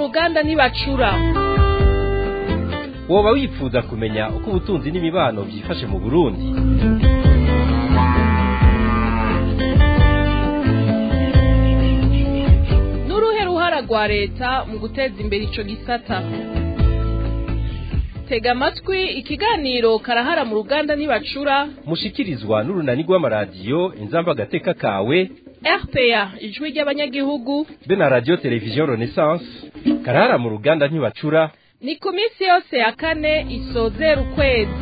ruganda ntibacura woba wifuza kumenya uko ubutunzi n'imibano byifashe mu burundi n'uruhe ruhara rwa leta mu guteza imbere ico gisata tega amatwi ikiganiro karahara mu ruganda ntibacura mushikirizwa n'urunani rw'amaradiyo inzamba agateka kawe rpa ijwi ry'abanyagihugu be na radiyo televiziyo renaissance karahara mu ruganda ntibacura ni ku minsi yose ya kane isozera ukwezi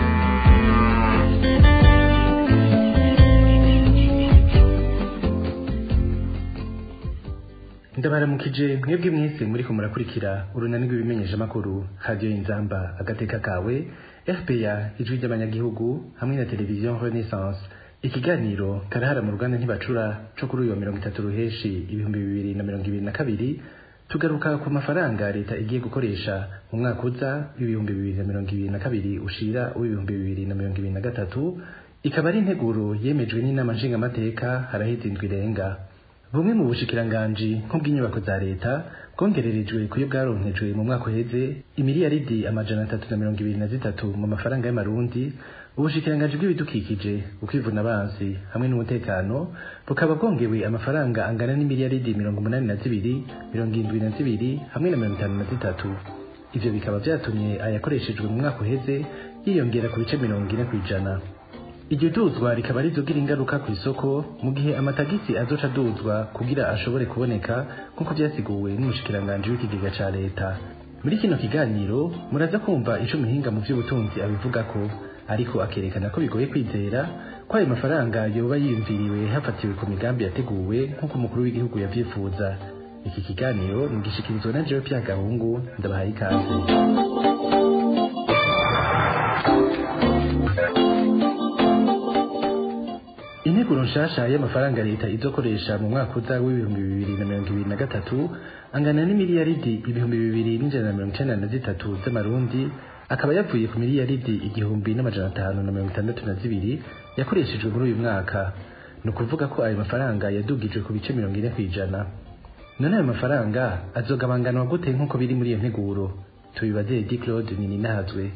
ndabaramukije mwebwe mwese muriko murakurikira urunani rw'ibimenyeshamakuru radiyo inzamba agateka kawe rpa ijwi ry'abanyagihugu hamwe na televiziyo renaissance ikiganiro karahara mu ruganda ntibacura co kuri uyu wa mirongo itatu ruheshi ibihumbi bibiri na mirongo ibiri na kabiri tugaruka ku mafaranga leta igiye gukoresha mu mwaka uza w'ibihumbi bibiri na mirongo ibiri na kabiri ushira w'ibihumbi bibiri na mirongo ibiri na gatatu ikaba ari integuro yemejwe n'inama nshingamateka haraheze indwi irenga bumwe mu bushikiranganji nk'ubw'inyubako za leta bwongererejwe kuyo bwaronkejwe mu mwaka uheze imiliyaridi amajana atatu na mirongo ibiri na zitatu mu mafaranga y'amarundi ubushikiranganji bw'ibidukikije ukwivuna abansi hamwe n'umutekano bukaba bwongewe amafaranga angana n'imiliyaridi mirongo umunani na zibiri mirongo indwi na zibiri hamwe na mirongo itanu na zitatu ivyo bikaba vyatumye ayakoreshejwe mu mwaka uheze yiyongera ku bice mirongo ine kw'ijana iryo duzwa rikaba rizogira ingaruka ku isoko mu gihe amatagisi azoca aduzwa kugira ashobore kuboneka nk'uko vyasiguwe n'umushikiranganji w'ikigega ca leta muri kino kiganiro muraza kumva ico muhinga mu vy'ubutunzi abivugako ariko akerekana ko bigoye kwizera ko ayo mafaranga yoba yiyumviriwe hafatiwe ku migambi yateguwe nk'uko umukuru w'igihugu yavyifuza iki kiganiro nigishikirizwa na jewe pya gahungu ndabahaye ikaze integuro nshasha y'amafaranga leta izokoresha mu mwaka uza w'ibihumbi bibiri na mirongo ibiri na gatatu angana n'imiliyaridi ibihumbi bibiri n'ijana na mirongo icenda na zitatu z'amarundi akaba yavuye ku miliyaridi igihumbi n'amajana atanu na mirongo itandatu na zibiri yakoreshejwe muri uyu mwaka ni ukuvuga ko ayo mafaranga yadugijwe ku bice mirongo ine kw'ijana none ayo mafaranga azogabanganwa gute nk'uko biri muri iyo nteguro tubibaze edi claude nininahazwe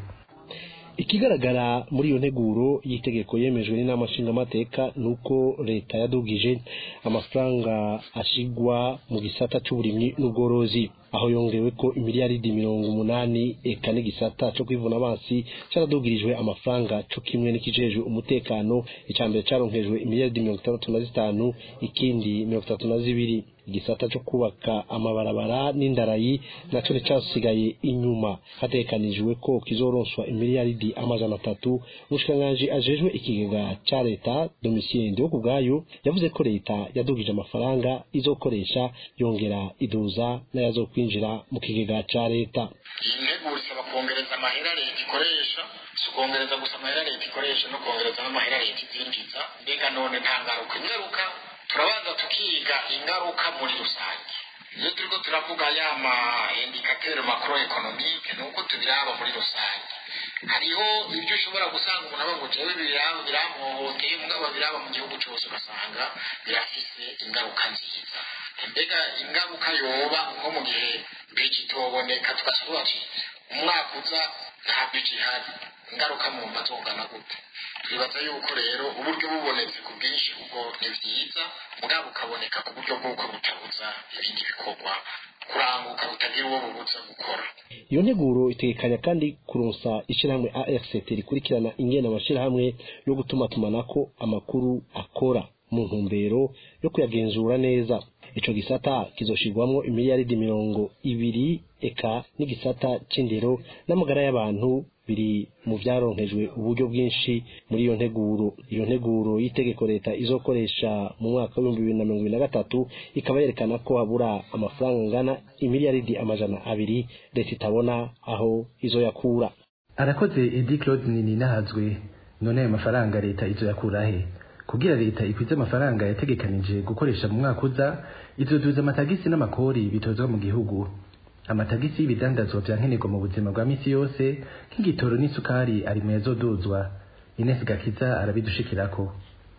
ikigaragara muri iyo nteguro y'itegeko yemejwe n'inama nshingamateka ni uko leta yadugije amafaranga ashigwa mu gisata c'uburimyi n'ubworozi aho yongewe ko imiliyaridi mirongo umunani eka n'igisata co kwivuna amazi caradugirijwe amafaranga co kimwe n'ikijejwe umutekano ica mbere caronkejwe imiliyaridi mirongo itandatu na zitanu ikindi mirongo itatu na zibiri igisata co kubaka amabarabara n'indarayi naco nicasigaye inyuma hategekanijwe ko kizoronswa imiliyaridi amajana atatu umushikiranganji ajejwe ikigega ca leta domitien ndiho bwayo yavuze ko leta yadugije amafaranga izokoresha yongera iduza n'ayazokwinjira mu kigega ca leta iyi nteguro isaba kongereza amahera leta ikoresha si ukongereza gusa amahera leta ikoresha no kongereza n'amahera leta izinjiza mbega none nta ngaruka ingaruka turabanza tukiga ingaruka muri rusange iyo turiko turavuga ya ma indikateur macro economique ni uko tubiraba muri rusange hariho ibyo ushobora gusanga umuntu avuga ngo jewe biraba biramuhohoteye mugabo biraba mu gihugu cyose ugasanga birafise ingaruka nziza mbega ingaruka yoba nko mu gihe biji itoboneka tugasubira ati umwaka uza nta biji ihari ingaruka mu mba zongana gute twibaza yuko rero uburyo bubonetse ku bwinshi ubwo ni byiza mugabo bukaboneka ku buryo bw'uko butabuza ibindi bikorwa kuranguka butagira uwo bubuza gukora iyo nteguro itegekanya kandi kuronsa ishirahamwe ARCT rikurikirana ingene amashirahamwe yo gutumatumanako amakuru akora mu ntumbero yo kuyagenzura neza ico gisata kizoshirwamwo imiliyaridi mirongo ibiri eka n'igisata c'indero n'amagara y'abantu biri mu vyaronkejwe uburyo bwinshi muri iyo nteguro iyo nteguro y'itegeko leta izokoresha mu mwaka w'ibihumbi bibiri na mirongo ibiri na gatatu ikaba yerekana ko habura amafaranga angana imiliyaridi amajana abiri leta itabona aho izoyakura arakoze edi claude nininahazwe none ayo mafaranga leta izoyakura he kugira leta ikwize amafaranga yategekanije gukoresha mu mwaka uza izoduza amatagisi n'amakori bitozwa mu gihugu amatagisi y'ibidandazwa vya nkenerwa mu buzima bwa misi yose nk'igitoro n'isukari ari mu yazoduzwa Ines Gakiza arabidushikirako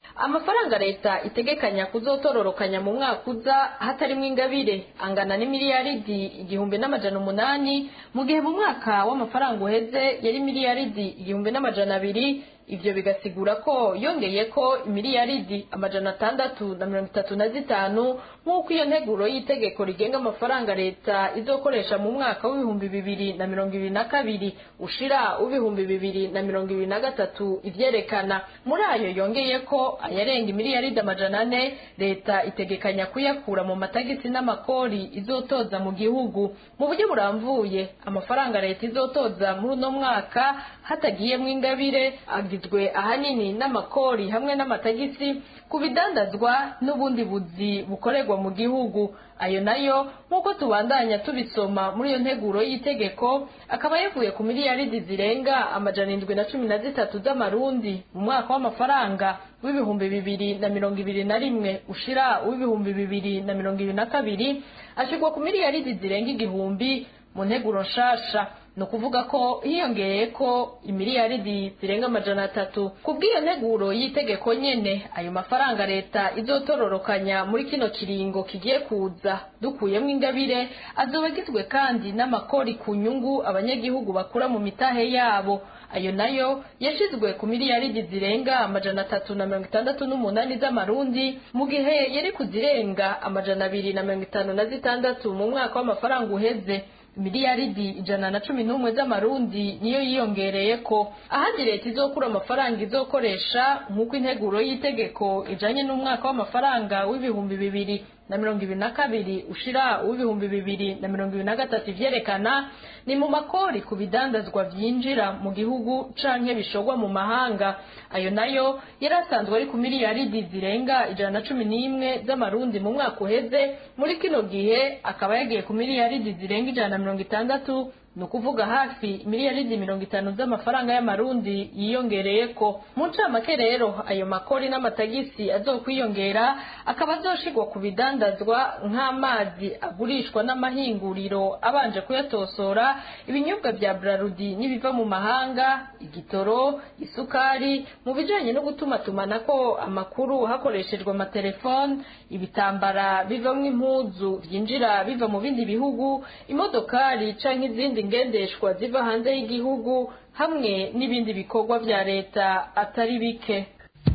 amafaranga leta itegekanya kuzotororokanya mu mwaka uza hatarimwo ingabire angana n'imiliyaridi igihumbi n'amajana umunani mu gihe mu mwaka w'amafaranga uheze yari miliyaridi igihumbi n'amajana abiri ivyo bigasigura ko yongeye ko imiliyaridi amajana atandatu na mirongo itatu na zitanu nk'uko iyo nteguro y'itegeko rigenga amafaranga leta izokoresha mu mwaka w'ibihumbi bibiri na mirongo ibiri na kabiri ushira w'ibihumbi bibiri na mirongo ibiri na gatatu ivyerekana muri ayo yongeye ko ayarenga imiliyaridi amajana ane leta itegekanya kuyakura mu matagisi n'amakori izotoza mu gihugu mu buryo buramvuye amafaranga leta izotoza muri uno mwaka hatagiyemwo ingabire agizwe ahanini n'amakori hamwe n'amatagisi ku bidandazwa n'ubundi buzi bukorerwa mu gihugu ayo nayo nk'uko tubandanya tubisoma muri iyo nteguro y'itegeko akaba yavuye ku miliyaridi zirenga amajana indwi na cumi na zitatu z'amarundi mu mwaka w'amafaranga w'ibihumbi bibiri na mirongo ibiri na rimwe ushira w'ibihumbi bibiri na mirongo ibiri na kabiri ashirwa ku miliyaridi zirenga igihumbi mu nteguro nshasha ni ukuvuga ko hiyongeye ko imiliyaridi zirenga amajana atatu ku bw'iyo nteguro y'itegeko nyene ayo mafaranga leta izotororokanya muri kino kiringo kigiye kuza dukuyemo ingabire azoba agizwe kandi n'amakori ku nyungu abanyagihugu bakura mu mitahe yabo ayo nayo yashizwe ku miliyaridi zirenga amajana atatu na mirongo itandatu n'umunani z'amarundi mu gihe yari kuzirenga amajana abiri na mirongo itanu na zitandatu mu mwaka w'amafaranga uheze miliyaridi ijana na cumi n'umwe z'amarundi niyo yiyongereye ko ahandi leta izokura amafaranga izokoresha nk'uko integuro y'itegeko ijanye n'umwaka w'amafaranga w'ibihumbi bibiri na mirongo ibiri na kabiri ushira uw'ibihumbi bibiri na mirongo ibiri na gatatu ivyerekana ni mu makori ku bidandazwa vyinjira mu gihugu canke bishorwa mu mahanga ayo nayo yari asanzwe ari ku miliyaridi zirenga ijana na cumi n'imwe z'amarundi mu mwaka uheze muri kino gihe akaba yagiye ku miliyaridi zirenga ijana na mirongo itandatu ni ukuvuga hafi miliyaridi mirongo itanu z'amafaranga y'amarundi yiyongereye ko mu ncamake rero ayo makori n'amatagisi azokwiyongera akaba azoshirwa ku bidandazwa nk'amazi agurishwa n'amahinguriro abanje kuyatosora ibinyobwa vya brarudi n'ibiva mu mahanga igitoro isukari mu bijanye no gutumatumanako amakuru hakoreshejwe amatelefone ibitambara bivamwo impuzu vyinjira biva mu bindi bihugu imodokari canke izindi ngendeshwa ziva hanze y'igihugu hamwe n'ibindi bikorwa vya leta atari bike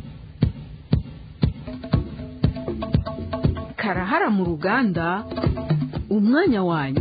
karahara mu ruganda umwanya wanyu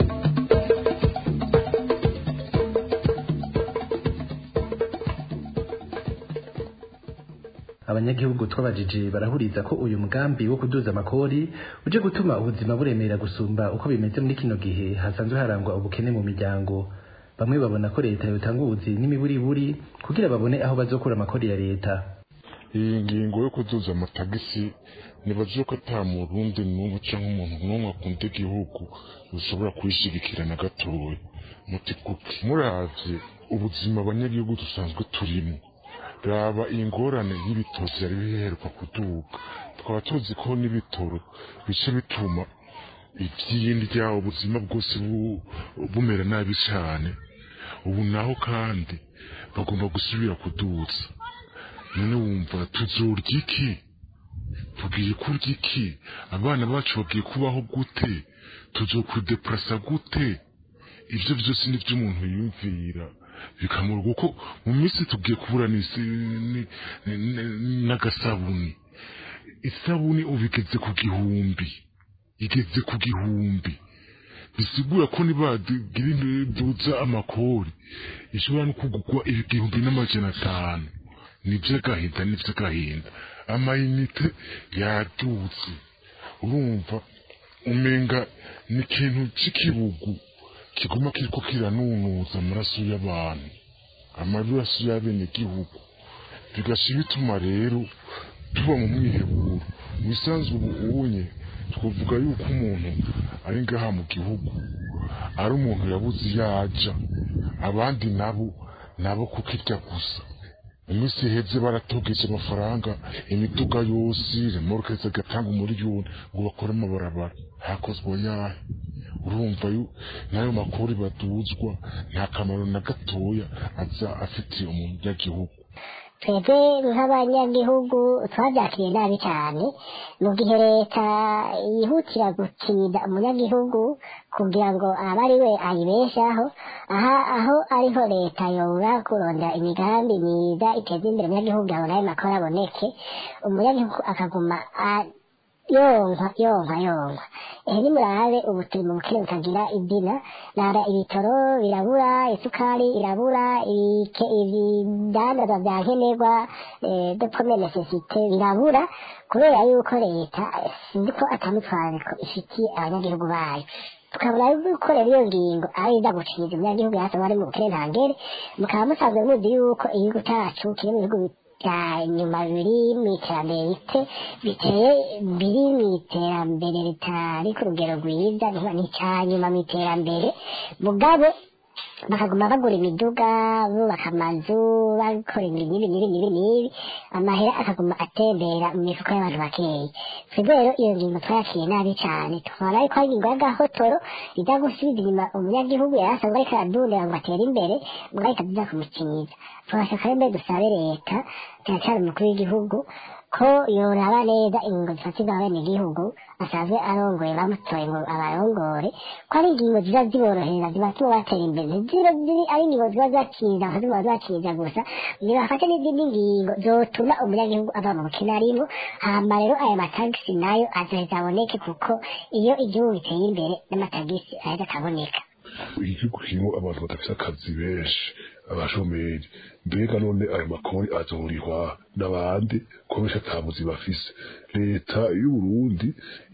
abanyagihugu twabajije barahuriza ko uyu mugambi wo kuduza amakori uje gutuma ubuzima buremera gusumba uko bimeze muri kino gihe hasanzwe harangwa ubukene mu miryango bamwe babona ko leta yotanga ubuzi n'imiburiburi kugira babone aho bazokura amakori ya leta iyi ngingo yo kuduza amatagisi nibaze ko ata murundi n'umwe cyangwa umuntu n'umwe akunda igihugu ushobora kuyishyigikira na gatoya muti kuki muravye ubuzima abanyagihugu dusanzwe turimo raba ingorane y'ibitoro vyari biheruka kuduga twaba tuzi ko n'ibitoro bice bituma ivyindya ubuzima bwose bu- bumera nabi cane ubu naho kandi bagomba gusubira kuduza none wumva tuzorya iki tugiye kurya iki abana bacu bagiye kubaho gute tuzokwideprasa gute ivyo vyose nivyo umuntu yumvira bikamurwa kuko mu minsi tugiye kubura n'isi- ni- ni- n'agasabuni isabuni ubu igeze ku gihumbi igeze ku gihumbi bisigura ko nibagira induza amakori ishobora no kugurwa igihumbi n'amajana atanu nivyo agahinda nivyo agahinda amayinite yadutse urumva umenga ni ikintu c'ikibugu kiguma kiriko kiranunuza amaraso y'abantu amaraso y'abenegihugu bigasha bituma rero tuba mu mwiheburo mu isanzwe ubunye twavuga yuko umuntu ari ngaha mu gihugu ari umuntu yabuze iyo aja abandi nabo nabo kukirya gusa mu minsi iheze baratogeje amafaranga imiduga yose remorke zigatanga umuriyoni ngo bakore amabarabara hakozwe yahe urumva yu n'ayo makuru baduzwa nta kamaro na gatoya aza afitiye umunyagihugu twebwe nk'abanyagihugu twabyakiriye nabi cyane mu gihe leta yihutira gukinira umunyagihugu kugira ngo abe ari we ayibeshaho aha aho ariho leta yobura kurondera imigambi myiza iteza imbere umunyagihugu kugira ngo nawe makuru aboneke umunyagihugu akaguma yonkwa yonkwa yonkwa ehe nimurabe ubu turi mu bukene butagira idina nara ibitoro birabura isukari irabura ibidandaza bya nkenerwa de premier necessite birabura kubera yuko leta sinzi ko atamutwariko ifitiye abanyagihugu bayo tukabona yuko rero iyo ngingo ari iza guciza umunyagihugu yasanzwe ari mu bukene ntangere mukaba musanzwe muzi yuko igihugu cyacu kiri mu bihugu bya nyuma biri mu iterambere rite biteye biri mu iterambere ritari ku rugero rwiza ni icya nyuma mu iterambere mugabo bakaguma bagura imiduga bubaka amazu bakora ibi n'ibi n'ibi n'ibi n'ibi amahera akaguma atembera mu mifuka y'abantu bakeya twebwe rero iyo ngingo twayakiriye nabi cyane tukabona yuko ari ingingo y'agahotoro ijya gusubiza inyuma umunyagihugu yari asanzwe ariko aradundira ngo atere imbere ngo ahita tuza kumukinyiza turashaka rero mbere dusabe leta cyane cyane umukuru w'igihugu ko yoraba neza ingingo zifatirwa abenegihugu asanzwe arongoye bamutoye ngo abarongore ko ari ingingo ziba ziborohereza zibatuma batera imbere ziba ziri ari ingingo ziba zakiriza aho ziba zakiriza gusa kugira bafate n'izindi ngingo zotuma umunyagihugu ava mu bukene arimo hama rero aya matagisi nayo azoheza aboneke kuko iyo igihugu giteye imbere n'amatagisi aheza akaboneka igihugu kirimo abantu badafite akazi benshi abashomeri mbega none ayo makori azorihwa n'abandi ko benshi atabuzi bafise leta y'uburundi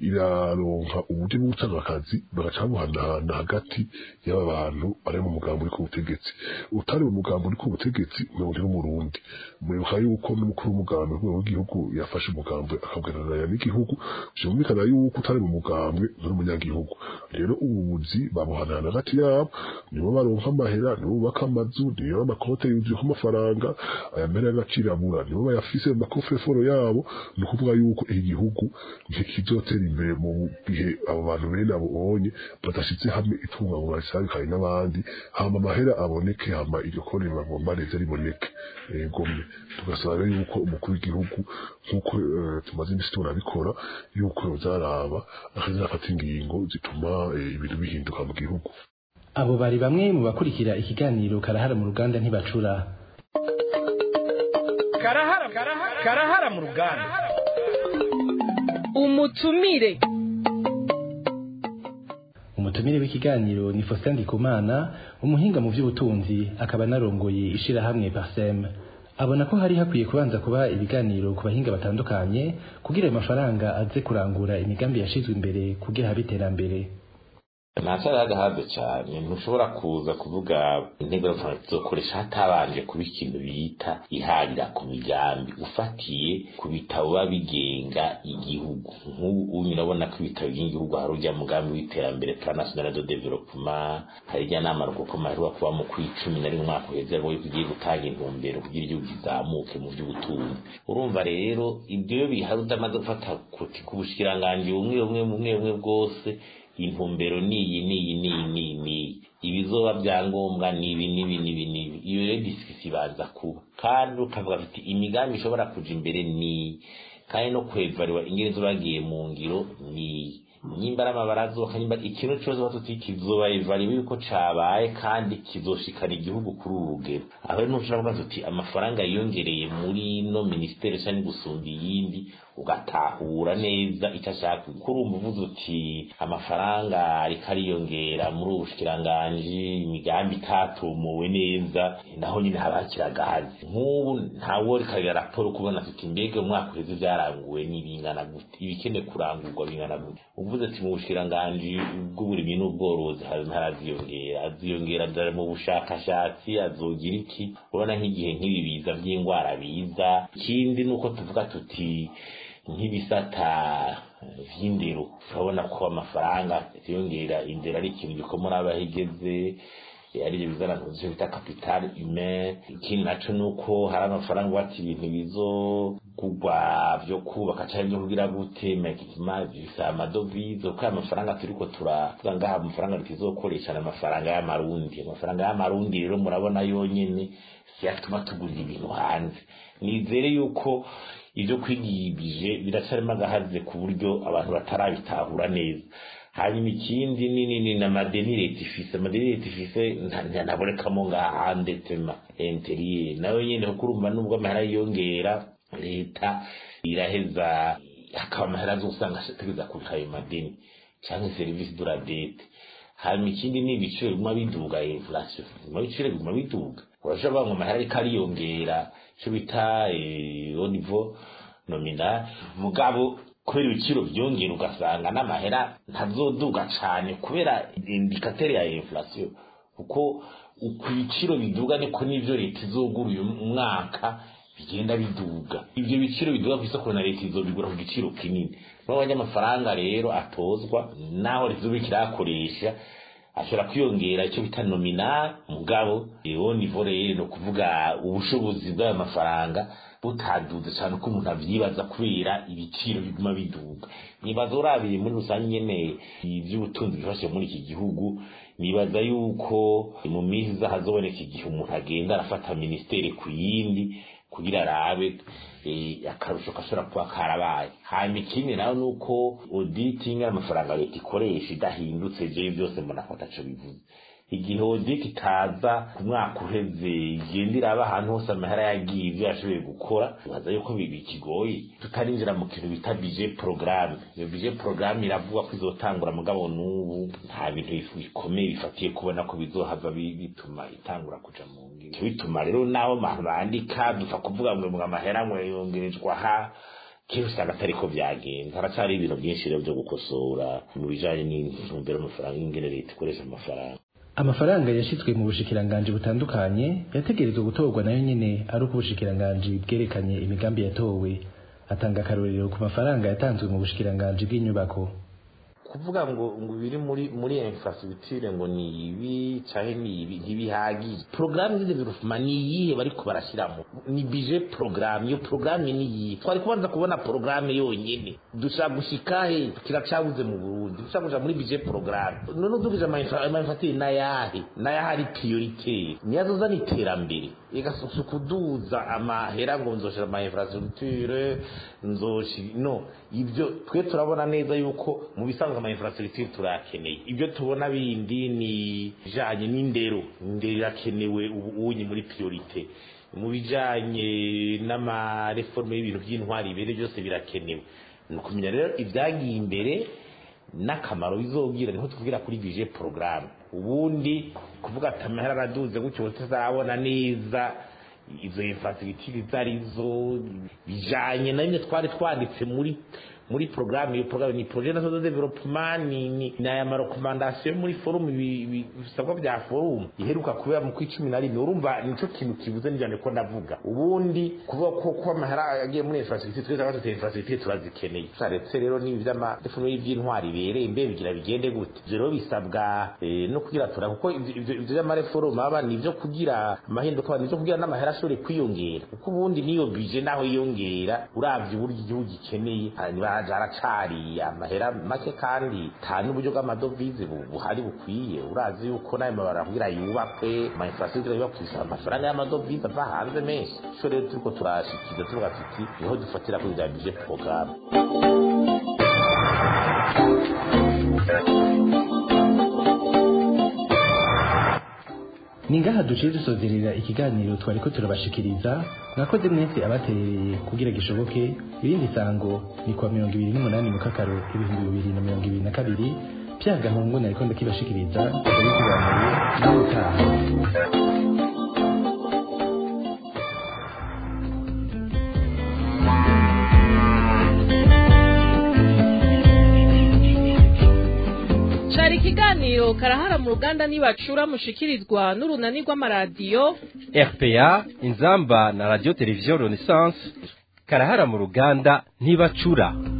iraronka uburyo bwo gutanga akazi bagaca babuhanahana hagati y'aba bantu bari mu mugambo uri ku butegetsi utari mu mugambo uri ku butegetsi mirongo ine n'umurundi muribuka yuko n'umukuru w'umugambi rwego rw'igihugu yafashe umugambi akabwananira n'igihugu vyumvikana yuko utari mu mugambwe nturi umunyagihugu rero ububuzi babuhanahana hagati yabo nibo baronka amahera nibo bubaka amazu nibo amakote yuzuyeho amafaranga aya mbere y'agaciro abura nibo bayafise mu makofeforo yabo ni ukuvuga yuko igihugu ntikizotera imbere mu gihe abo bantu bene abo bonye badashyize hamwe itunga ngo barisabikane n'abandi hama amahera aboneke hama iryo kone bagomba neza riboneke gomwe tugasaba rero yuko umukuru w'igihugu nk'uko tumaze iminsi turabikora yuko yozaraba akaza afata ingingo zituma ibintu bihinduka mu gihugu abo bari bamwe mu bakurikira ikiganiro karahara mu ruganda ntibacura karahara karahara mu ruganda umutumire umutumire w'ikiganiro ni Faustin Ndikumana umuhinga mu by'ubutunzi akaba narongoye ishirahamwe Parsem abona ko hari hakwiye kubanza kuba ibiganiro ku bahinga batandukanye kugira ayo mafaranga aze kurangura imigambi yashizwe imbere kugira habe iterambere ntacari hagahaze cyane ntushobora kuza kuvuga intego y'amafaranga tuzokoresha hatabanje kuba ikintu bita iharira ku migambi ufatiye ku bitabo biba bigenga igihugu nk'ubu urabona ko ibitabo bigenga igihugu hari ujya mugambi w'iterambere plan national de development hari ijya nama rukoma iheruka kuba mu kw'icumi na rimwe umwaka uheze ngo ugiye gutanga intumbero kugira igihugu kizamuke mu by'ubutunzi urumva rero ibyo bihari udamaze gufata kuti ku bushikiranganji bumwe bumwe bumwe bumwe bwose intumbero niyi niyi niyi niyi niyi ibizoba byangombwa nibi nibi nibi nibi iyo rero disikisi ibanza kuba kandi ukavuga ati imigambi ishobora kuja imbere ni kandi no kwevariwa ingene zo bagiye mu ngiro ni nyimba ari amabarazo nyimba ikintu cyose batuti kizoba evariwe yuko cabaye kandi kizoshikana igihugu kuri uru rugero aho rero ntushobora kuvuga tuti amafaranga yiyongereye muri no ministeri cyangwa gusumba iyindi ugatahura neza icyo ashaka kuko urumva uvuze uti amafaranga ariko ariyongera muri ubu bushikiranganji imigambi itatumuwe neza naho nyine haba hakiragahazi nk'ubu ntawe rikagira raporo kubona tuti mbega umwaka uheze byaranguwe n'ibingana gute ibikene kurangurwa bingana gute uvuze ati mu bushikiranganji bw'uburimyi n'ubworozi haraziyongera aziyongera mu bushakashatsi azogira iki urabona nk'igihe nk'ibi biza by'indwara biza ikindi ni uko tuvuga tuti nk'ibisata vy'indero urabona ko amafaranga yongera indero ari ikintu gikomora abahigeze aribyo bizana ntuzicyo bita capital humain ikindi naco nuko hari amafaranga bati ibintu bizo kugwa vyo kubaka canke vyo kugira gute makikima bisa amadovize kuko amafaranga turiko turavuga ngaha amafaranga tukizokoresha ni amafaranga y'amarundi amafaranga y'amarundi rero murabona yonyene siyatuma tugurira ibintu hanze nizere yuko ivyo kwigibije biracarimo agahaze ku buryo abantu batarabitahura neza hanyuma ikindi ni ni ni na madeni leta ifise amadeni leta ifise ntabonekamo ngaha hande tema interiye nayo nyene kuko urumva nubwo amahera yiyongera leta iraheza hakaba amahera azosanga ategeza kuriha ayo madeni canke serivisi de la dette hanyuma ikindi ni ibiciro biguma biduga inflation biguma ibiciro biguma biduga urashobora ngo amahera ariko ariyongera ico bita au niveau nominal mugabo kubera ibiciro byongera ugasanga n'amahera ntazoduga cane kubera indikatere ya inflation kuko uko ibiciro biduga niko n'ivyo leta izogura uyu mwaka bigenda biduga ivyo biciro biduga kw'isoko na leta izobigura ku giciro kinini n'abanyamafaranga rero atozwa naho rizobe kirakoresha ashobora kwiyongera icyo bita nominal mugabo iyo nivo rero ni ukuvuga ubushobozi bw'ayo mafaranga butaduze cyane uko umuntu avyibaza kubera ibiciro biguma biduga nibaza urabiye muri rusange nyene ivy'ubutunzi bifashe muri iki gihugu nibaza yuko mu minsi iza hazoboneka igihe umuntu agenda arafata ministeri ku yindi kugira arabe akarusho gashobora kuba karabaye hanyuma ikindi nayo ni uko auditing amafaranga leta ikoresha idahindutse jewe byose mbona ko ataco bivuze igihe audit itaza ku mwaka uheze igenda iraba ahantu hose amahera yagiye ibyo yashoboye gukora baza yuko bikigoye tutarinjira mu kintu bita budget programme iyo budget programme iravuga ko izotangura mugabo n'ubu nta bintu bikomeye bifatiye kubona ko bizohava bituma itangura kuja mu ngiro bituma rero naho abantu bandika dupfa kuvuga ngo ngo amahera ngo yongerejwe aha kenshi usanga atari ko byagenze haracyari ibintu byinshi rero byo gukosora mu bijanye n'intumbero y'amafaranga y'ingene leta ikoresha amafaranga amafaranga yashitswe mu bushikiranganji butandukanye yategerezwa gutorwa nayo nyene ari uko ubushikiranganji bwerekanye imigambi yatowe atanga akarorero ku mafaranga yatanzwe mu bushikiranganji bw'inyubako kuvuga ngo ngo biri muri muri infrastructure ngo ni ibi canke ni ibi ntibihagije programme de development ni iyihe bariko barashiramo ni budget programme iyo programme ni iyihe twari kubanza kubona programme yonyene dushaka gushika he kiracabuze mu Burundi dushaka kuja muri budget programme none udugije ama infrastructure n'ayahe n'ayahe ari prioritaire niyazo zana iterambere igasusa kuduza amahera ngo nzoshira ama infrastructure nzoshi no ibyo twe turabona neza yuko mu bisanzwe ama infrastructure turakeneye ibyo tubona bindi ni bijanye n'indero indero irakenewe ubu unyi muri priorite mu bijanye n'amareforme y'ibintu by'intwari ibere byose birakenewe ni ukumenya rero ibyagiye imbere n'akamaro bizobwira niho tuvugira kuri budget programme ubundi kuvuga ati amahera araduze gutyo tutazabona neza izo infrastructure zarizo bijanye na bimwe twari twanditse muri muri programme iyo programme ni projet national de development ni ni na ma recommandation muri forum bisabwa bya forum iheruka kubera mu kwicumi na rimwe urumva nico kintu kivuze njyane ko ndavuga ubundi kuvuga ko ko amahera yagiye muri infrastructure twese abatete infrastructure turazikeneye saretse rero ni ivy'ama defuno y'ivyintwari bereye imbe bigira bigende gute rero bisabwa eh, no kugira tura kuko ivyo vy'amareforum aba ni ivyo kugira amahinduka ni ivyo kugira n'amahera ashobore kwiyongera kuko ubundi niyo budget naho yiyongera uravye uburyo igihugu gikeneye haracari amahera make kandi nta n'uburyo bw'amadovize buhari bukwiye urazi yuko nayo mabara kugira yubakwe ama infrastructure yubakwe bisaba amafaranga y'amadovize ava hanze menshi ico rero turiko turashikiza tuvuga tuti niho dufatira kuri bya budget programme ni ngaha duciye dusozerera ikiganiro twari ko turabashikiriza mwakoze mwese abaterereye kugira gishoboke irindi sango ni kuwa mirongo ibiri n'umunani mu kakaro ibihumbi bibiri na mirongo ibiri na kabiri bya gahungu nariko ndakibashikiriza ndabisobanuriye nawe utaha cari ikiganiro karahara mu ruganda nibacura mushikirizwa n'urunani rw'amaradiyo RPA inzamba na radio television Renaissance karahara mu ruganda ntibacura